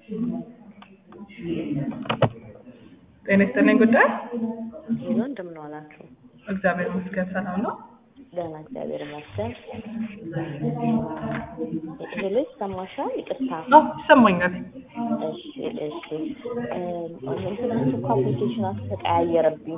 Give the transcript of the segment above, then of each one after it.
ጤና ይስጥልኝ ጉዳይ ሄሎ እንደምን ዋላችሁ? እግዚአብሔር ይመስገን ሰላም ነው። ደህና እግዚአብሔር ይመስገን። ሄሎ ይሰማሻል? ይቅርታ። አዎ ይሰማኛል። እሺ እሺ። እንትናችሁ እኮ አፕሊኬሽናችሁ ተቀያየረብኝ።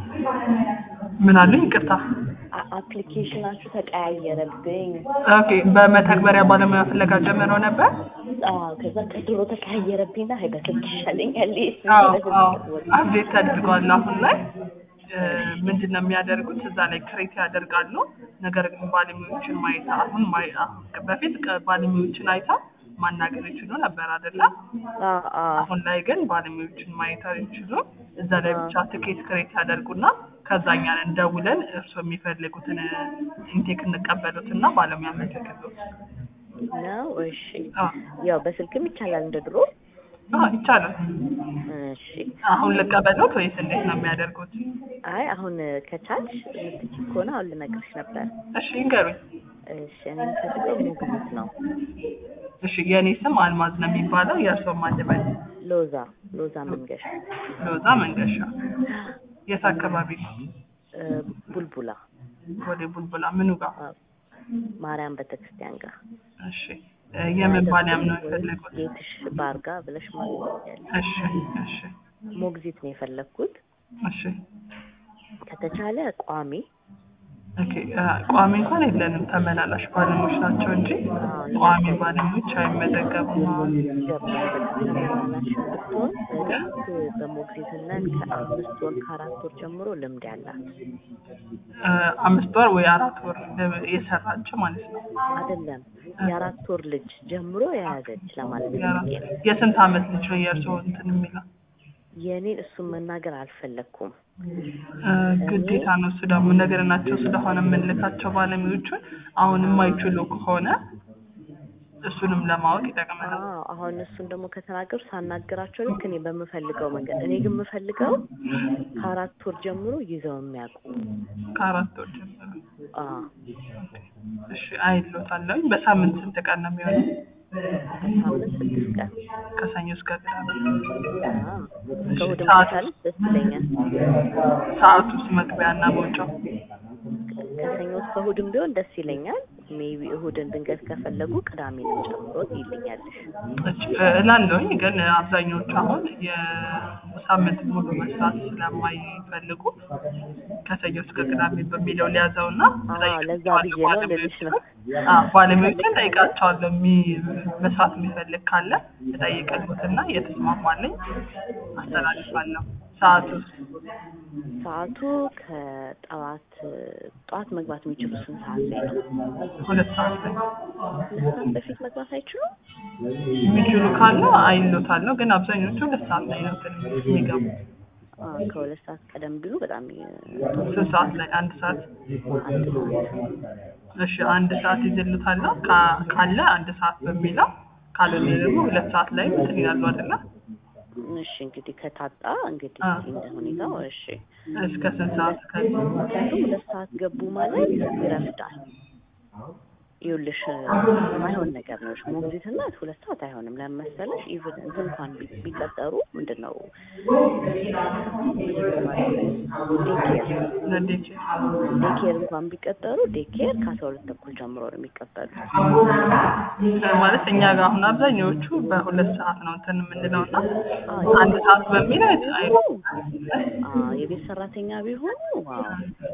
ምን አሉኝ? ይቅርታ። አ- አፕሊኬሽናችሁ ተቀያየረብኝ። ኦኬ በመተግበሪያ ባለሙያ ፍለጋ ጀምረው ነበር። አዎ ከዛ ከድሮ ተቀያየረብኝና ሀይ በስልክ ይሻለኛል። አዎ አዎ አፕዴት ተደርጓል አሁን ላይ እ፣ ምንድን ነው የሚያደርጉት እዛ ላይ ክሬት ያደርጋሉ። ነገር ግን ባለሙያዎችን ማየት አሁን ማይ አሁን በፊት ቀ- ባለሙያዎችን አይታ ማናገር ይችሉ ነበር አይደለ? አሁን ላይ ግን ባለሙያዎችን ማየት አይችሉ። እዛ ላይ ብቻ ትኬት ክሬት ያደርጉና ከዛ እኛን እንደውለን እርስዎ የሚፈልጉትን ኢንቴክ እንቀበሉትና ባለሙያ መተክሉት። ነው። እሺ አዎ ያው በስልክም ይቻላል እንደ ድሮ። አዎ፣ ይቻላል። እሺ አሁን ልቀበሉት ወይስ እንዴት ነው የሚያደርጉት? አይ አሁን ከቻልሽ የምትችይ ከሆነ አሁን ልነግርሽ ነበር። እሺ ይንገሩኝ። እሺ እኔ የምፈልገው ሞግዚት ነው። እሺ የእኔ ስም አልማዝ ነው የሚባለው። የእርስዎ ማልበል ሎዛ ሎዛ መንገሻ ሎዛ መንገሻ። የት አካባቢ ነው? እ፣ ቡልቡላ ወደ ቡልቡላ ምኑ ጋር? አ፣ ማርያም ቤተክርስቲያን ጋር እሺ እ፣ የምን ባንያም ነው የፈለጉት? ጌትሽ ባር ጋር ብለሽ ማግኘት ያለሽ። እሺ እሺ ሞግዚት ነው የፈለግኩት። እሺ ከተቻለ ቋሚ ኦኬ እ፣ ቋሚ እንኳን የለንም ተመላላሽ ባለሙያዎች ናቸው እንጂ ቋሚ ባለሙያዎች አይመዘገቡም። አሁን ገባኝ። በቃ ተመላላሽ ብትሆን በፊት በሞግዚትነት ከአምስት ወር ከአራት ወር ጀምሮ ልምድ ያላት እ፣ አምስት ወር ወይ አራት ወር ለ- የሰራችው ማለት ነው። አይደለም የአራት ወር ልጅ ጀምሮ የያዘች ለማለት የአራት- ፈልጌ ነው። የስንት አመት ልጅ ነው የእርስዎ እንትን የሚለው? የእኔን እሱን መናገር አልፈለግኩም። እ፣ ግዴታ ነው እሱ ደግሞ ነገር ናቸው ስለሆነ የምንልካቸው ባለሙያዎቹን አሁን የማይችሉ ከሆነ እሱንም ለማወቅ ይጠቅመናል። አዎ አሁን እሱን ደግሞ ከተናገሩ ሳናገራቸው ልክ እኔ በምፈልገው መንገድ እኔ ግን የምፈልገው ከአራት ወር ጀምሮ ይዘው የሚያውቁ ከአራት ወር ጀምሮ አዎ እሺ አይሎታለሁ። በሳምንት ስንት ቀን ነው የሚሆነው? በሳምንት ስድስት ቀን ከሰኞ እስከ ቅዳሜ። አዎ ከእሑድ ሰዓት- ማታለች ደስ ይለኛል። ሰዓቱስ መግቢያ እና መውጫው? ከሰኞ እስከ እሑድም ቢሆን ደስ ይለኛል። ሜቢ እሑድን ድንገት ከፈለጉ ቅዳሜንም ጨምሮ ይልኛለሽ። እች እላለሁኝ ግን አብዛኛዎቹ አሁን የሳምንት ሙሉ መስራት ስለማይፈልጉ ከሰኞ እስከ ቅዳሜ በሚለው ሊያዘው እና አዎ ለዛ ብዬ ነው ልልሽ ነው። ባለሙያዎችን ጠይቃቸዋለሁ። የሚ- መስራት የሚፈልግ ካለ እጠይቅልዎትና የተስማማልኝ አስተላልፋለሁ። ሰዓቱ ሰዓቱ ከጠዋት ጠዋት መግባት የሚችሉ ስንት ሰዓት ላይ ነው? ሁለት ሰዓት ላይ ሁለት ሰዓት በፊት መግባት አይችሉም? የሚችሉ ካለ አይሎታለሁ። ግን አብዛኞቹ ሁለት ሰዓት ላይ ነው እንትን የሚገቡት። አዎ ከሁለት ሰዓት ቀደም ቢሉ በጣም ይ- ስንት ሰዓት ላይ? አንድ ሰዓት አንድ ሰዓት እሺ አንድ ሰዓት ይዘሉታለሁ ካ- ካለ አንድ ሰዓት በሚለው ካልሆነ ደግሞ ሁለት ሰዓት ላይ እንትን ይላሉ አይደለ? እሺ እንግዲህ ከታጣ እንግዲህ አ። እንደ ሁኔታው እሺ። እስከ ስንት ሰዓት ከ ምክንያቱም ሁለት ሰዓት ገቡ ማለት ይረፍዳል። ይኸውልሽ የማይሆን ነገር ነው። ሞግዚትነት ሁለት ሰዓት አይሆንም። ለምን መሰለሽ? ኢቭን እንትን እንኳን ቢ- ቢቀጠሩ ምንድን ነው ዴኬር ለዴች ዴኬር እንኳን ቢቀጠሩ ዴኬር ከአስራ ሁለት ተኩል ጀምሮ ነው የሚቀጠሉት። ማለት እኛ ጋር አሁን አብዛኛዎቹ በሁለት ሰዓት ነው እንትን የምንለው እና አዎ፣ አንድ ሰዓት በሚለው አይ አዎ፣ የቤት ሰራተኛ ቢሆኑ ዋው።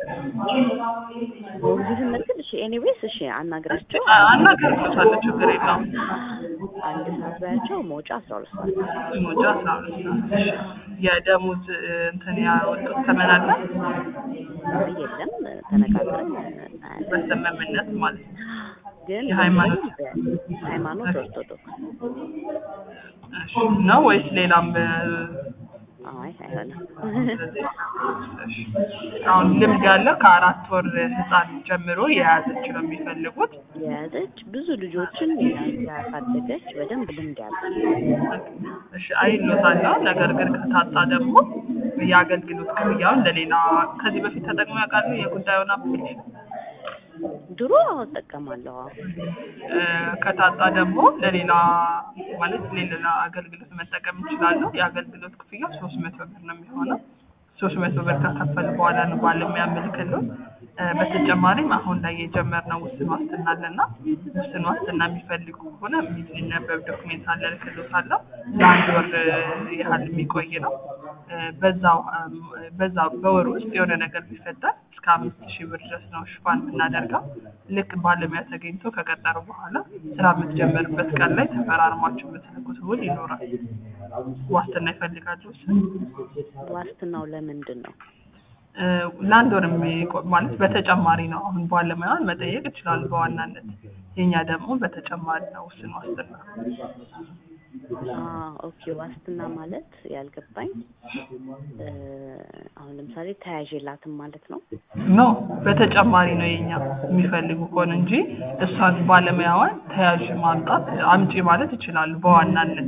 ሞግዚትነት ግን እሺ፣ ኤኒዌይስ እሺ፣ አናግራቸው አናገርኩታለሁ ችግር የለውም። አንድ ሰዓት ባያቸው መውጫ አስራ ሁለት ሰዓት ሞጃ አስራ ሁለት ሰዓት እሺ። የደሞዝ እንትን ያወጡት ተመን አለ አይ፣ የለም ተነጋግረን እናያለን። በስምምነት ማለት ነው። ግን የሃይማኖት ሃይማኖት ኦርቶዶክስ እሺ ነው ወይስ ሌላም እ፣ አይ አይሆንም። ስለዚህ እሺ። አሁን ልምድ ያለው ከአራት ወር ህፃን ጀምሮ የያዘች ነው የሚፈልጉት። የያዘች ብዙ ልጆችን ያሳደገች በደንብ ልምድ ያላት እሺ አይሎታለሁ። ነገር ግን ከታጣ ደግሞ የአገልግሎት ክፍያውን ለሌላ ከዚህ በፊት ተጠቅሞ ያውቃሉ? የጉዳዩን አፕሊኬሽን ድሮ እጠቀማለሁ። አዎ እ፣ ከታጣ ደግሞ ለሌላ ማለት ለሌላ አገልግሎት መጠቀም ይችላሉ። የአገልግሎት ክፍያ ሶስት መቶ ብር ነው የሚሆነው። ሶስት መቶ ብር ከከፈል በኋላ ነው ባለሙያ ምልክሎት። እ፣ በተጨማሪም አሁን ላይ የጀመርነው ውስን ዋስትና አለና ውስን ዋስትና የሚፈልጉ ከሆነ የሚነበብ ዶክሜንት አለ እልክልዎታለሁ። ለአንድ ወር እ፣ ያህል የሚቆይ ነው። እ፣ በዛው እም፣ በዛው በወር ውስጥ የሆነ ነገር ቢፈጠር እስከ አምስት ሺህ ብር ድረስ ነው ሽፋን የምናደርገው። ልክ ባለሙያ ተገኝቶ ከቀጠሩ በኋላ ስራ የምትጀምርበት ቀን ላይ ተፈራርማችሁ የምትልኩት ውል ይኖራል። ዋስትና ይፈልጋሉ ውስን ዋስትናው ለምንድን ነው? እ፣ ለአንድ ወር የሚቆይ ማለት በተጨማሪ ነው። አሁን ባለሙያን መጠየቅ ይችላሉ በዋናነት የኛ ደግሞ በተጨማሪ ነው ውስን ዋስትና። አ ኦኬ ዋስትና ማለት ያልገባኝ እ፣ አሁን ለምሳሌ ተያዥ የላትም ማለት ነው። ኖ በተጨማሪ ነው የኛ የሚፈልጉ ከሆነ እንጂ እሷን ባለሙያዋን ተያዥ ማምጣት አምጪ ማለት ይችላሉ በዋናነት።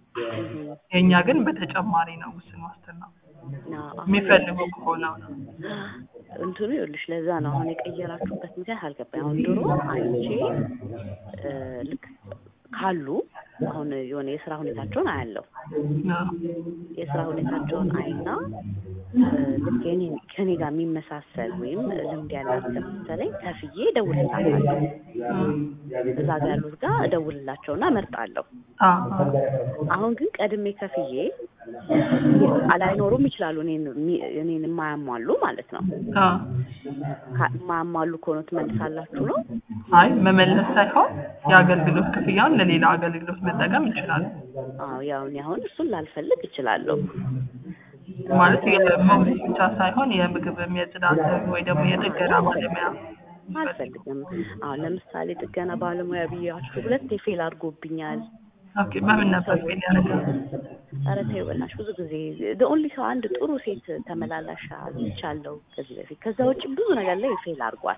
የኛ ግን በተጨማሪ ነው ውስን ዋስትና ና አሁን የሚፈልጉ ከሆነ ነው። እንትኑ ይኸውልሽ ለዛ ነው አሁን የቀየራችሁበት ምክንያት አልገባኝ። አሁን ድሮ አይቼ እ፣ ልክ ካሉ አሁን የሆነ የስራ ሁኔታቸውን አያለሁ አዎ። የስራ ሁኔታቸውን አይና እ፣ ልክ የኔ ከኔ ጋር የሚመሳሰል ወይም ልምድ ያላት ለምሳሌ ከፍዬ እደውልላታለሁ። እዛ ጋር ያሉት ጋር እደውልላቸውና እመርጣለሁ። አዎ፣ አዎ። አሁን ግን ቀድሜ ከፍዬ አላይኖሩም ይችላሉ እኔን የሚ- እኔን የማያሟሉ ማለት ነው። አዎ። ካ- የማያሟሉ ከሆነ ትመልሳላችሁ ነው? አይ መመለስ ሳይሆን የአገልግሎት ክፍያውን ለሌላ አገልግሎት መጠቀም ይችላሉ። አዎ ያው እኔ አሁን እሱን ላልፈልግ እችላለሁ። ማለት የሞግዚት ብቻ ሳይሆን የምግብም የጽዳትም ወይ ደግሞ የጥገና ባለሙያ አልፈልግም። አሁን ለምሳሌ ጥገና ባለሙያ ብያችሁ ሁለቴ ፌል አድርጎብኛል። ኦኬ በምን ነበር ፌል ያደረገው? ኧረ ተይው በእናትሽ ብዙ ጊዜ ኦንሊ ሰው አንድ ጥሩ ሴት ተመላላሽ አግኝቻለሁ ከዚህ በፊት። ከዛ ውጭ ብዙ ነገር ላይ ፌል አድርጓል።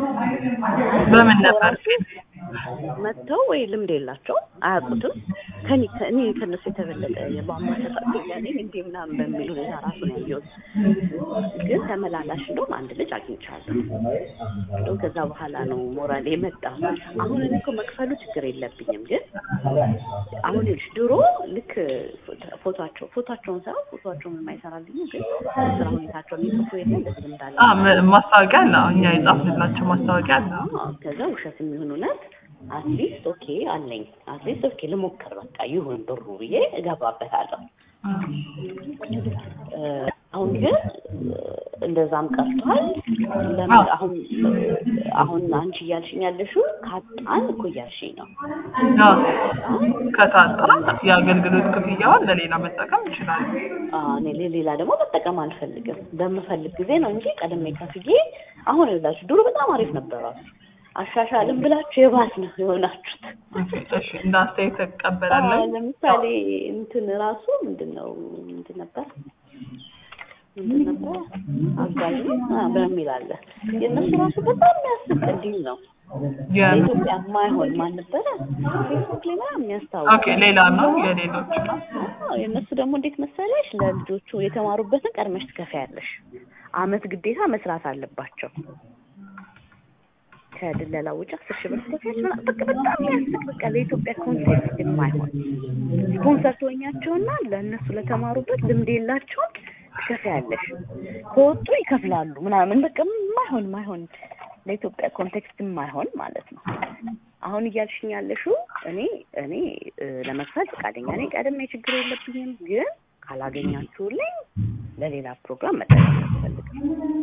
በምን ነበር ፌል? መጥተው ወይ ልምድ የላቸው አያውቁትም። ከኔ ከእኔ ከእነሱ የተበለጠ የቧንቧ ሰራተኛ ነኝ እንዴ ምናምን በሚል ሁኔታ ራሱ ነው ያየሁት። ግን ተመላላሽ እንደውም አንድ ልጅ አግኝቻለሁ። እንደውም ከዛ በኋላ ነው ሞራል የመጣ። አሁን እኔ እኮ መክፈሉ ችግር የለብኝም ግን አሁን ይኸውልሽ ድሮ ልክ ፎቶቸው ፎቶቸውን ሳይሆን ፎቶቸውን የማይሰራልኝ ግን ስራ ሁኔታቸውን የሚጽፉ የለ እንደዚህ እንዳለ አ ም- ማስታወቂያ አለ። አዎ፣ እኛ የጻፍንላቸው ማስታወቂያ አለ። አዎ፣ ከዛ ውሸት የሚሆን እውነት አትሊስት ኦኬ አለኝ አትሊስት ኦኬ ልሞክር በቃ ይሁን ብሩ ብዬ እገባበታለሁ። እ፣ አሁን ግን እ፣ እንደዛም ቀርቷል። ለምን አዎ። አሁን አሁን አንቺ እያልሽኝ ያለሽው ካጣን እኮ እያልሽኝ ነው። አዎ፣ ከታጣ የአገልግሎት ክፍያውን ለሌላ መጠቀም ይችላሉ። አዎ፣ እኔ ሌላ ደግሞ መጠቀም አልፈልግም። በምፈልግ ጊዜ ነው እንጂ ቀድሜ ከፍዬ አሁን ይላችሁ ድሮ በጣም አሪፍ ነበራችሁ። አሻሻልም ብላችሁ የባስ ነው የሆናችሁት። ኦኬ፣ እሺ እንደ አስተያየት አዎ፣ እቀበላለሁ። ለምሳሌ እንትን ራሱ ምንድን ነው ምንድን ነበር ምንድን ነበር አጋዥ ነው አ፣ በሚል አለ የእነሱ ራሱ በጣም የሚያስቅ እንዲል ነው የ- ለኢትዮጵያ የማይሆን ማን ነበረ ፌስቡክ ላይ ምናምን የሚያስታውቅ ኦኬ፣ ሌላ ነው የሌሎች ነው። አዎ የእነሱ ደግሞ እንዴት መሰለሽ ለልጆቹ የተማሩበትን ቀድመሽ ትከፍያለሽ። አመት ግዴታ መስራት አለባቸው። ከድለላ ውጭ አስር ሺህ ብር ትከፍያለሽ ምናምን በቃ በጣም የሚያስቅ በቃ ለኢትዮጵያ ኮንሴፕት የማይሆን ስፖንሰር ትሆኛቸውና ለእነሱ ለተማሩበት ልምድ የላቸውም ትከፍያለሽ። ከወጡ ይከፍላሉ ምናምን በቃ የማይሆን የማይሆን ለኢትዮጵያ ኮንቴክስት የማይሆን ማለት ነው። አሁን እያልሽኝ ያለሽው እኔ እኔ እ፣ ለመክፈል ፈቃደኛ ነኝ፣ ቀድሜ ችግር የለብኝም። ግን ካላገኛችሁልኝ ለሌላ ፕሮግራም መጠቀም አልፈልግም።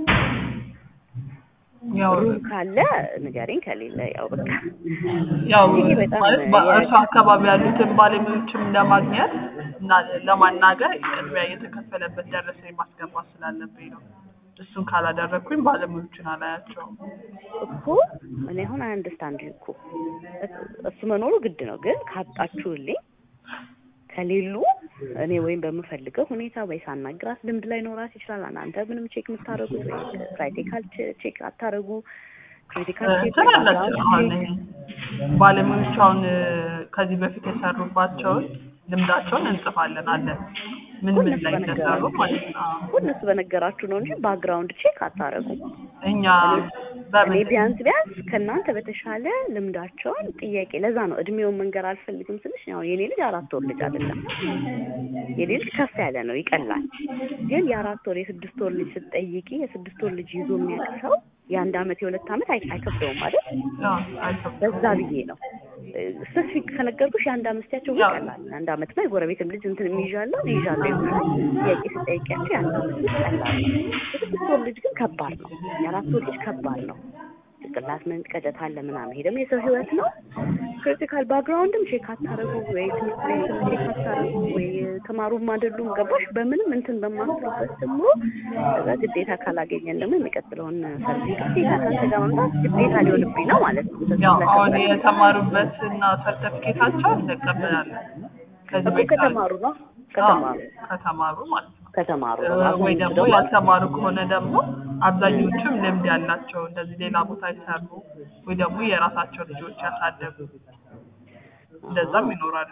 ያው ሩም ካለ ንገሪኝ፣ ከሌለ ያው በቃ ያው ይሄ በጣም ማለት በእርሱ አካባቢ ያሉትን ባለሙያዎችም ለማግኘት እና ለማናገር ቅድሚያ የተከፈለበት ደረሰኝ ማስገባት ስላለብኝ ነው። እሱን ካላደረግኩኝ ባለሙያዎችን አላያቸውም። እኮ እኔ አሁን አንደርስታንድ እኮ እሱ መኖሩ ግድ ነው። ግን ካጣችሁልኝ ከሌሉ እኔ ወይም በምፈልገው ሁኔታ ወይ ሳናግራት ልምድ ላይ ኖራት ይችላል። እናንተ ምንም ቼክ የምታደርጉት ወይ ክራይቲካል ቼክ አታደርጉ ክሪቲካል ቼክ ትላላቸው አሁን ባለሙያዎች አሁን ከዚህ በፊት የሰሩባቸውን ልምዳቸውን እንጽፋለን አለን ምን ምን እነሱ ላይ እንደሰሩ ማለት ነው። አዎ። እኮ እነሱ በነገራችሁ ነው እንጂ ባክግራውንድ ቼክ አታረጉም። እኛ እኔ በምን ቢያንስ ቢያንስ ከእናንተ በተሻለ ልምዳቸውን ጥያቄ ለዛ ነው እድሜውን መንገር አልፈልግም ስልሽ ያው የኔ ልጅ አራት ወር ልጅ አይደለም የኔ ልጅ ከፍ ያለ ነው ይቀላል ግን የአራት ወር የስድስት ወር ልጅ ስትጠይቂ የስድስት ወር ልጅ ይዞ የሚያውቅ ሰው የአንድ አመት የሁለት አመት አይ- አይከብደውም አይደል አዎ፣ አይከብድም። በዛ ብዬ ነው ስፔሲፊክ ከነገርኩሽ የአንድ አመት ስቲያቸው ያው- ይቀላል አንድ አመት ነው የጎረቤትም ልጅ እንትን የሚይዣለሁ ይዣለሁ ይሆናል ጥያቄ ስጠይቂያቸው የአንድ አመት ልጅ ቀላል ነው የስድስት ወር ልጅ ግን ከባድ ነው የአራት ወር ልጅ ከባድ ነው ጭንቅላት መንቀጨት አለ ምናምን ይሄ ደግሞ የሰው ህይወት ነው ክሪቲካል ባክግራውንድም ቼክ አታረጉ ወይ ትምህርት ቤትም ቼክ አታረጉ ወይ ተማሩም አይደሉም ገባሽ በምንም እንትን በማትሉበት ደግሞ ከዛ ግዴታ ካላገኘን ደግሞ የሚቀጥለውን ሰርቪስ ግዴታ ከአንተ ጋር መምጣት ግዴታ ሊሆንብኝ ነው ማለት ነው ስለዚህ ያው አሁን ስለከበደ- የተማሩበት እና ሰርተፊኬታቸውን እንቀበላለን። ከዚህ እኮ በፊት ከተማሩ ነው አዎ፣ ከተማሩ ከተማሩ ማለት ነው። ከተማሩ ነው ወይ አብዛኞቹ ደግሞ ደግሞ ያልተማሩ ከሆነ ደግሞ አብዛኞቹም ልምድ ያላቸው እንደዚህ ሌላ ቦታ ይሰሩ ወይ ደግሞ የራሳቸው ልጆች ያሳደጉ እንደዛም ይኖራሉ።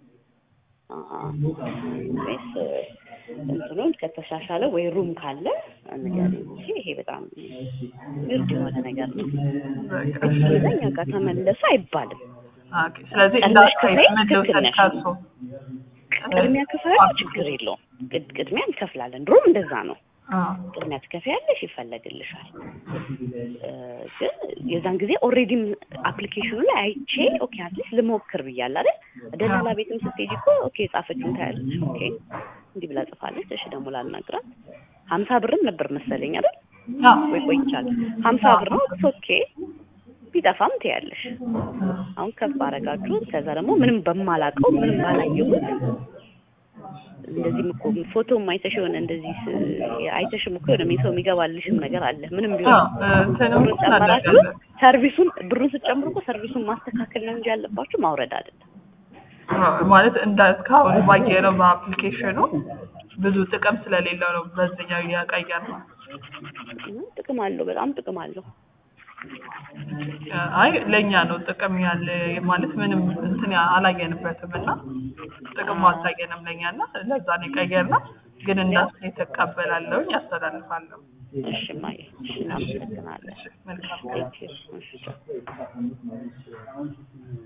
አሀ። ወይስ እንትኑን ከተሻሻለ ወይ ሩም ካለ ንገሪኝ እንጂ ይሄ በጣም ግርድ የሆነ ነገር ነው። በቃ። ስለዚህ እኛ ጋር ተመለሱ አይባልም። ኦኬ። ስለዚህ ቀድመሽ እንዳትይ ክፈይ፣ ምን ትክክል ልውሰድ ነሽ። ከእርሶ? ቅድሚያ ክፈሉ፣ ችግር የለውም። ቅድ- ቅድሚያ እንከፍላለን። ድሮም እንደዛ ነው። አዎ። ቅድሚያ ትከፍያለሽ፣ ይፈለግልሻል። እ፣ ግን የዛን ጊዜ ኦልሬዲም አፕሊኬሽኑ ላይ አይቼ ኦኬ አትሊስት ልሞክር ብያለሁ አይደል? ደላላ ቤትም ስትሄጂ እኮ ኦኬ የጻፈችውን ታያለሽ። ኦኬ እንዲህ ብላ ጽፋለች። እሺ ደግሞ ላልነግራት ሀምሳ ብርም ነበር መሰለኝ አይደል? አዎ። ወይ ቆይቻለሁ። ሀምሳ ብር ነው ኦኬ ቢጠፋም ትያለሽ። አሁን ከፍ አረጋችሁት። ከዛ ደግሞ ምንም በማላውቀው ምንም ባላየሁት እንደዚህም እኮ ፎቶም አይተሽ የሆነ እንደዚህ ስ- አይተሽም እኮ የሆነ ሰው የሚገባልሽም ነገር አለ። ምንም ቢሆን አዎ፣ እንትንም ብሩን ጨመራችሁ እናደርጋለን። ሰርቪሱን ብሩን ስትጨምሩ እኮ ሰርቪሱን ማስተካከል ነው እንጂ ያለባችሁ ማውረድ አይደለም። አዎ፣ ማለት እንደ እስካሁን ባየነው በአፕሊኬሽኑ ብዙ ጥቅም ስለሌለው ነው በዚህኛው እያቀየር ነው። እና ጥቅም አለው፣ በጣም ጥቅም አለው። አይ ለእኛ ነው ጥቅም ያለ ማለት ምንም እንትን ያ- አላየንበትም እና ጥቅሙ አልታየንም ለእኛ እና ለዛ ነው የቀየርነው። ግን እንዳስ የተቀበላለሁ ያስተላልፋለሁ። እሺ ማየ፣ እሺ እናመሰግናለን። እሺ፣ መልካም ቴንክ ዩ። እሺ ቻው።